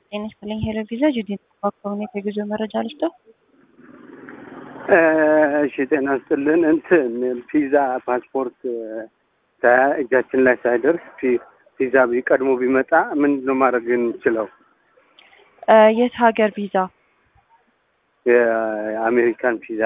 ጤና ይስጥልኝ ሄሎ ቪዛ ጁዲን ከሆነ የጉዞ መረጃ ልስጠው። እሺ ጤና ይስጥልን። እንትን ቪዛ ፓስፖርት እጃችን ላይ ሳይደርስ ቪዛ ቀድሞ ቢመጣ ምንድን ነው ማድረግ የምችለው? የት ሀገር ቪዛ? የአሜሪካን ቪዛ።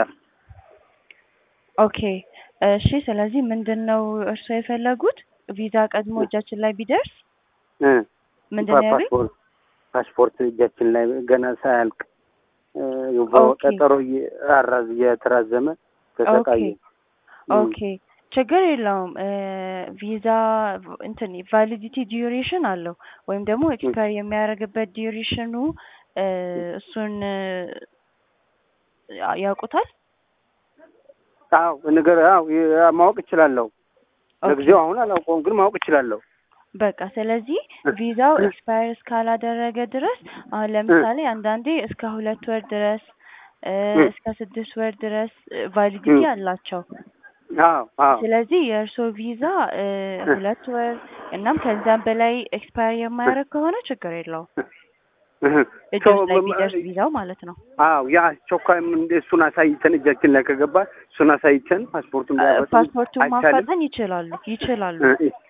ኦኬ እሺ። ስለዚህ ምንድን ነው እርስዎ የፈለጉት? ቪዛ ቀድሞ እጃችን ላይ ቢደርስ ምንድን ነው ያሉኝ? ፓስፖርት ፓስፖርት እጃችን ላይ ገና ሳያልቅ ቀጠሮ እየተራዘመ ተሰቃየ። ኦኬ ችግር የለውም። ቪዛ እንትን ቫሊዲቲ ዲዩሬሽን አለው ወይም ደግሞ ኤክስፓየር የሚያደርግበት ዲዩሬሽኑ እሱን ያውቁታል? አዎ ነገር አዎ ማወቅ እችላለሁ። ለጊዜው አሁን አላውቀውም፣ ግን ማወቅ እችላለሁ። በቃ ስለዚህ ቪዛው ኤክስፓየር እስካላደረገ ድረስ አሁን ለምሳሌ አንዳንዴ እስከ ሁለት ወር ድረስ እስከ ስድስት ወር ድረስ ቫሊዲቲ አላቸው። አዎ አዎ። ስለዚህ የእርስዎ ቪዛ ሁለት ወር እናም ከዛም በላይ ኤክስፓየር የማያደርግ ከሆነ ችግር የለውም። እጆች ላይ ቢደርስ ቪዛው ማለት ነው። አዎ ያ አስቸኳይ እሱን አሳይተን እጃችን ላይ ከገባ እሱን አሳይተን ፓስፖርቱን ፓስፖርቱን ማፋጠን ይችላሉ ይችላሉ።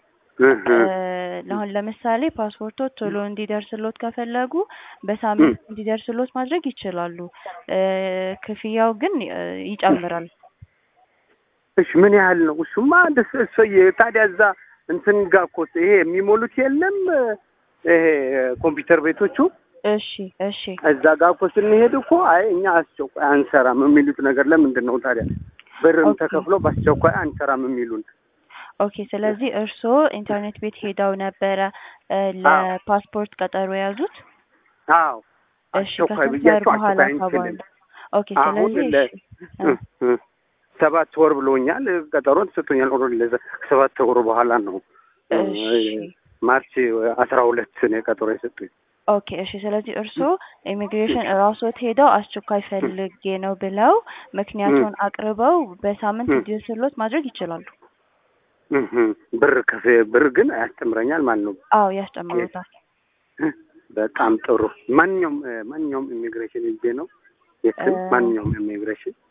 አሁን ለምሳሌ ፓስፖርቶ ቶሎ እንዲደርስሎት ከፈለጉ በሳምንት እንዲደርስሎት ማድረግ ይችላሉ። ክፍያው ግን ይጨምራል። እሺ ምን ያህል ነው? እሱማ ደስ እሰየ። ታዲያ እዛ እንትን ጋር እኮ ይሄ የሚሞሉት የለም ይሄ ኮምፒውተር ቤቶቹ እሺ እሺ። እዛ ጋር እኮ ስንሄድ እኮ አይ እኛ አስቸኳይ አንሰራም የሚሉት ነገር ለምንድን ነው ታዲያ? ብርም ተከፍሎ በአስቸኳይ አንሰራም የሚሉን? ኦኬ ስለዚህ እርስዎ ኢንተርኔት ቤት ሄደው ነበረ ለፓስፖርት ቀጠሮ የያዙት? አዎ እሺ አስቸኳይ ከስንት ወር ብያቸው በኋላ አስቸኳይ ተባሉ? አንችልም። ኦኬ አሁን ስለዚህ ለ- እሺ ሰባት ወር ብሎኛል። ቀጠሮ ተሰጥቶኛል። ኦልሬዲ ለዛ ከሰባት ወር በኋላ ነው እሺ ማርች አስራ ሁለት ነው ቀጠሮ የሰጡኝ። ኦኬ እሺ። ስለዚህ እርስዎ ኢሚግሬሽን እራስዎት ሄደው አስቸኳይ ፈልጌ ነው ብለው ምክንያቱን አቅርበው በሳምንት እንዲደርስሎት ማድረግ ይችላሉ። እህ ብር ከፍ ብር ግን ያስተምረኛል ማለት ነው። አዎ ያስጨምሩታል። በጣም ጥሩ። ማንኛውም ማንኛውም ኢሚግሬሽን ሄጄ ነው የትም ማንኛውም ኢሚግሬሽን